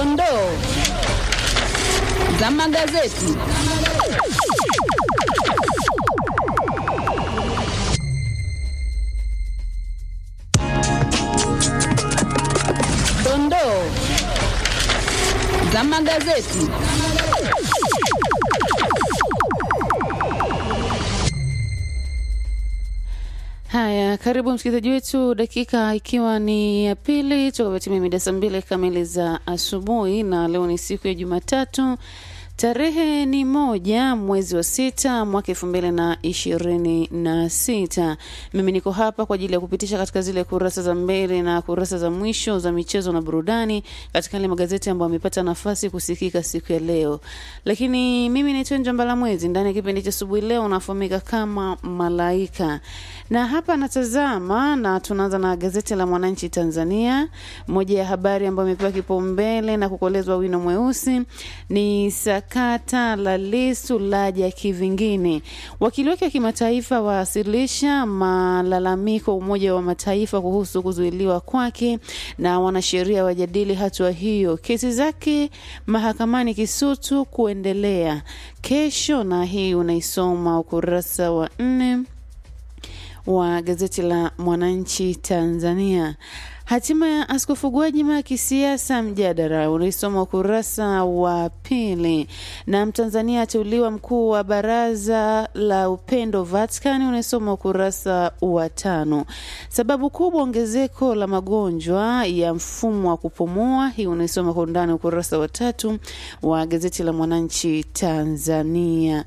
Dondoo za magazeti. Dondoo za magazeti. Haya, karibu msikilizaji wetu, dakika ikiwa ni ya pili toka timia mida saa mbili kamili za asubuhi, na leo ni siku ya Jumatatu, tarehe ni moja mwezi wa sita mwaka elfu mbili na ishirini na sita. Mimi niko hapa kwa ajili ya kupitisha katika zile kurasa za mbele na kurasa za mwisho za michezo na burudani katika yale magazeti ambayo amepata nafasi kusikika siku ya leo. Lakini mimi naitwa Njambala Mwezi, ndani ya kipindi cha asubuhi leo unafahamika kama Malaika na hapa natazama na tunaanza na gazeti la Mwananchi Tanzania. Moja ya habari ambayo imepewa kipaumbele na kukolezwa wino mweusi ni sakata la Lissu laja kivingine. Wakili wake wa kimataifa wawasilisha malalamiko Umoja wa Mataifa kuhusu kuzuiliwa kwake, na wanasheria wajadili hatua hiyo. Kesi zake mahakamani Kisutu kuendelea kesho, na hii unaisoma ukurasa wa nne wa gazeti la Mwananchi Tanzania. Hatima ya Askofu Gwajima ya kisiasa mjadala unaisoma ukurasa wa pili, na Mtanzania ateuliwa mkuu wa baraza la upendo Vatican unaisoma ukurasa wa tano. Sababu kubwa ongezeko la magonjwa ya mfumo wa kupumua, hii unaisoma kwa undani ukurasa wa tatu wa gazeti la Mwananchi Tanzania.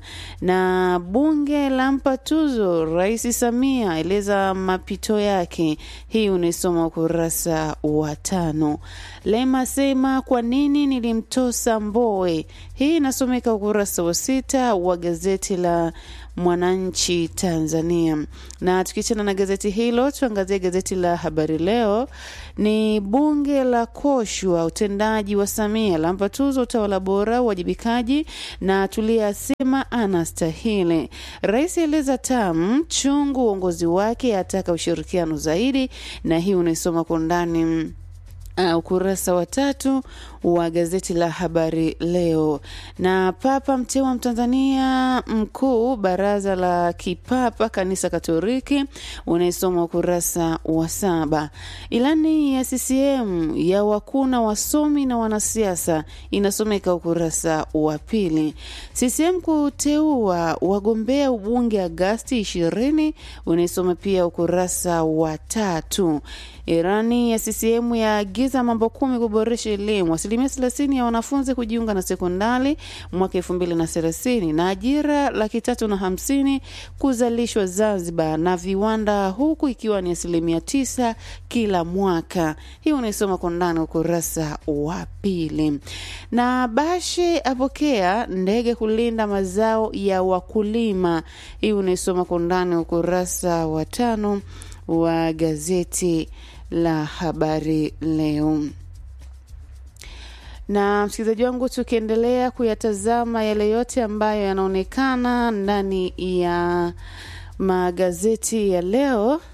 Na bunge lampa tuzo Rais Samia, eleza mapito yake, hii unaisoma ukurasa wa tano. Lema sema kwa nini nilimtosa Mbowe, hii inasomeka ukurasa wa sita wa gazeti la Mwananchi Tanzania. Na tukiachana na gazeti hilo, tuangazie gazeti la Habari Leo. Ni bunge la koshwa utendaji wa Samia, lampa tuzo utawala bora, uwajibikaji, na Tulia asema anastahili. Rais eleza tamu chungu uongozi wake, ataka ushirikiano zaidi, na hii unaisoma kwa undani Uh, ukurasa wa tatu wa gazeti la Habari Leo. Na Papa mteua Mtanzania mkuu baraza la kipapa kanisa Katoliki unaisoma ukurasa wa saba. Ilani ya CCM ya wakuna wasomi na wanasiasa inasomeka ukurasa wa pili. CCM kuteua wagombea ubunge Agasti ishirini unaisoma pia ukurasa wa tatu. Irani ya CCM yaagiza mambo kumi kuboresha elimu, asilimia thelathini ya wanafunzi kujiunga na sekondari mwaka elfu mbili na thelathini na ajira laki tatu na hamsini kuzalishwa Zanzibar na viwanda, huku ikiwa ni asilimia tisa kila mwaka. Hii unaisoma kwa ndani ukurasa wa pili. Na Bashe apokea ndege kulinda mazao ya wakulima. Hii unaisoma kwa ndani ukurasa wa tano wa gazeti la Habari Leo. Na msikilizaji wangu, tukiendelea kuyatazama yale yote ambayo yanaonekana ndani ya magazeti ya leo,